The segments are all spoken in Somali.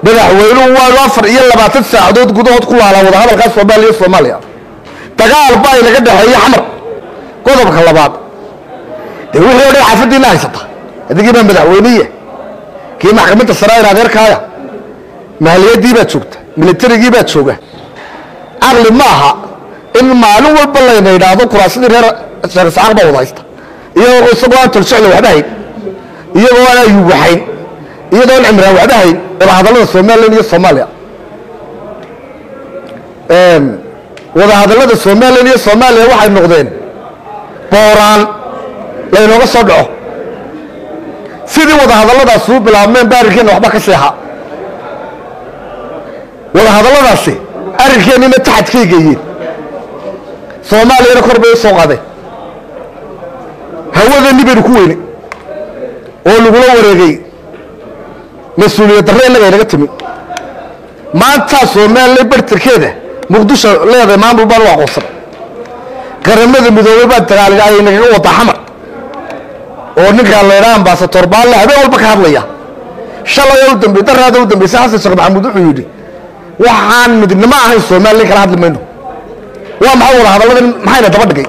madaxweynuhu waanu afar iyo labaatan saacadood gudahood ku laalaa wadahadalkaa soomaaliya iyo soomaaliya dagaal baa inaga dhexeeye xamar qodobka labaad dee wixii o dhan xaafadiina haysata adigii baa madaxweyniya kii maxkamadda saraair adeerkaaya mahaliyadii baad joogta militarigii baad jooga caqli ma aha in maalin walba layna idhaahdo kuraasadii reer sheekh isxaaq baa wada haysta iyagoo isagoo aan tolsocla waxba hayn iyagoo aan ayub waxayn iyadoo aan cimraan waxba hayn wadahadallada somalilan iyo soomaaliya wadahadallada somalilan iyo soomaaliya waxay noqdeen booraan laynooga soo dhaco sidii wadahadalladaasi u bilaabmeen ba arrinkeenna waxba ka seexa wadahadalladaasi arrinkeenina taxadkay geeyeen soomaaliyana kor bay u soo qaadeen hawadeenni baynu ku weyne oo lagula wareegay mas-uuliyad darre innaga inaga timi maantaa somalilan bartarkeeda muqdisho leedahay maamul baan u aqoonsan qaramada midoobey baa dagaal ay nagaga wadaa xamar oo ninkaan laydhaa ambasator baalle habeen walba ka hadlaya shalay u dambe daraada u dambaysa xasan sheekh maxamuud wuxuu yidhi waxaan midnimo ahayn somalilan kala hadli mayno waa maxay wada hadalladan maxayna daba dhigay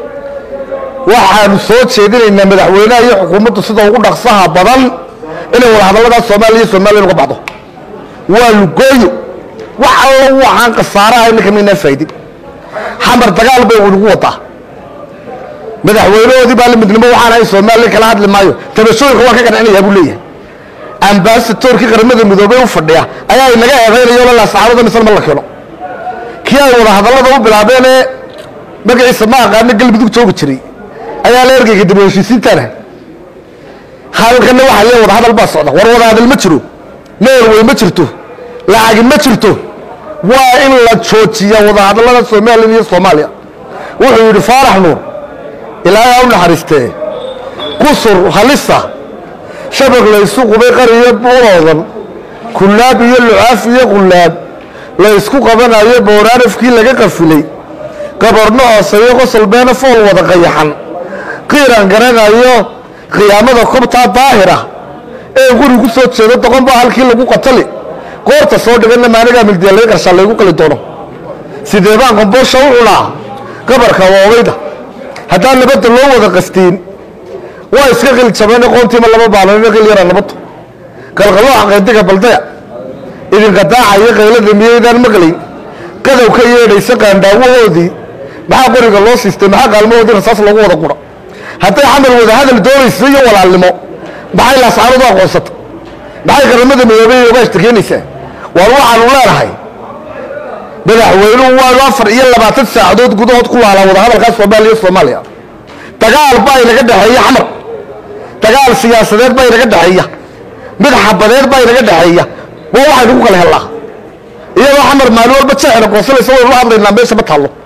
waxaanu soo jeedinaynaa madaxweynaha iyo xukuumaddu sida ugu dhaqsaha badan inay wada hadalladaas soomaaliya iyo somalilan uga baxdo waa lugooyo wax allo waxaan khasaaraha ninka maynaa faa'idin xamar dagaal bay ugu wadaa madaxweynahoodii baa la midnimo waxaan ahay somalilan kala hadli maayo tabashooyinka waan ka qancinayaa buu leeyahay ambasatorkii qaramada midoobey u fadhiya ayaa inaga eedaynayo la saxaabada misal ma la keeno kii ay wada hadallada u bilaabeen ee magaciisa ma aqaano galmudug joogi jiray ayaa la ergeyga dib u heshiisiintaana hadalkana waxaa lee wada hadal baa socda war wada hadal ma jiro norway ma jirto lacagi ma jirto waa in la joojiya wada hadallada somalilan iyo soomaaliya wuxuu yidhi faarax nuur ilaahay u naxariistee qusur halisa shabag laysu qubay qariyo buuroodan kullaab iyo lucaaf iyo qullaab la ysku qabanayo bowraanafkii laga qafilay qabarno hooseeyo qosol beena fool wada qayaxan qiiran garanayo qiyaamada kobtaa daahira ee guri ku soo jeedo doqon baa halkii lagu qatali qoorta soo dhiganna maanigaa mildiya laga qarshaa laygu qali doono sidee baan qomboosha u cunaa qabarka woogayda haddaan nabadda loo wada qastiin waa iska qil jabane qoontiima lama baalanina qil yara nabaddu qalqalooxa qaydiga baldaya idinka daacaya qaylada miyaydaan maqlayn qadow ka yeedhaysa qaandhaawahoodii maxaa qoriga loo siistay maxaa qaalmahoodii rasaas loogu wada qura hadday xamar wada hadal doonaysa iyo walaalnimo maxay laasaanadu aqoonsata maxay qaramada midoobey ogaashta keenaysaa waar waxaanu leenahay madaxweynuhu waanu afar iyo labaatan saacadood gudahood ku laalaa wadahadalkaa soomaaliya iyo soomaaliya dagaal baa inaga dhexeeya xamar dagaal siyaasadeed baa inaga dhexeeya mid xabadeed baa inaga dhexeeya waa waxaynu ku kala hellaa iyadoo xamar maalin walba jeexna qoonsanaysa waynu la hadlaynaa meesha ma taallo